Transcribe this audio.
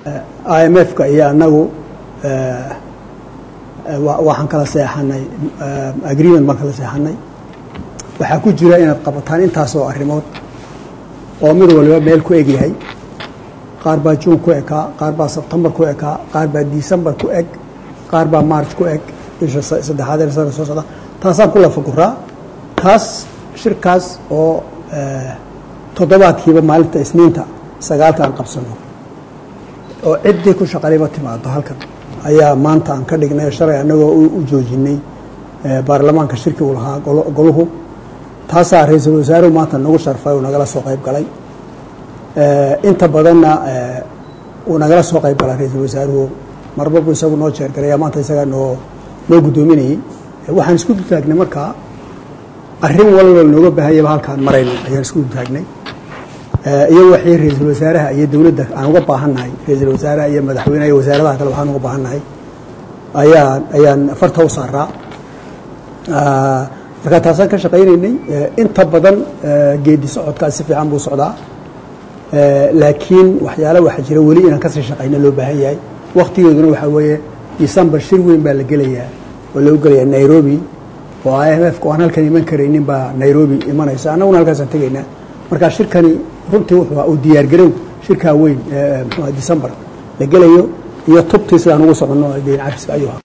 i m f-ka iyo annagu waxaan kala seexanay agreement baan kala seexanay waxaa ku jira inaad qabataan intaasoo arrimood oo mid waliba meel ku eg yahay qaar baa juun ku ekaa qaar baa sebtembar ku ekaa qaar baa decembar ku eg qaar baa march ku eg bisha saddexaad ee sanadka soo socda taasaan ku lafaguraa taas shirkaas oo toddobaadkiiba maalinta isniinta sagaalka aan qabsano oo ciddii ku shaqaliba timaado halkan ayaa maanta aan ka dhignay shalay annagoo u joojinay baarlamaanka shirki uu lahaa goluhu taasaa ra-iisul wasaaruhu maanta nagu sharfay uu nagala soo qayb galay inta badanna uu nagala soo qayb galay ra-iisul wasaaruhu marba buu isagu noo jeergaraya maanta isagaa noo noo guddoominayey waxaan isku dutaagnay markaa arrin walba nooga baahanyaba halkaan marayno ayaan isku dutaagnay iyo waxii ra-iisul wasaaraha iyo dowladda aan uga baahannahay ra-iisul wasaaraha iyo madaxweyneha iyo wasaaradaha kale waxaan uga baahannahay ayaan ayaan farta u saaraa markaa taasaan ka shaqaynaynay inta badan geedi socodkaas si fiican buu socdaa laakiin waxyaala waxaa jira weli inaan kasii shaqayna loo baahan yahay waktigeeduna waxaa weeye december shir weyn baa la gelayaa oo lagu gelayaa nairobi oo i m f ka aan halkan iman karaynin baa nairobi imanaysa annaguna halkaasaan tegaynaa markaa shirkani runtii wuxuu uu diyaargarow shirkaa weyn mxua december la gelayo iyo tubtii sidaan ugu soconno deyn cafiska ayuu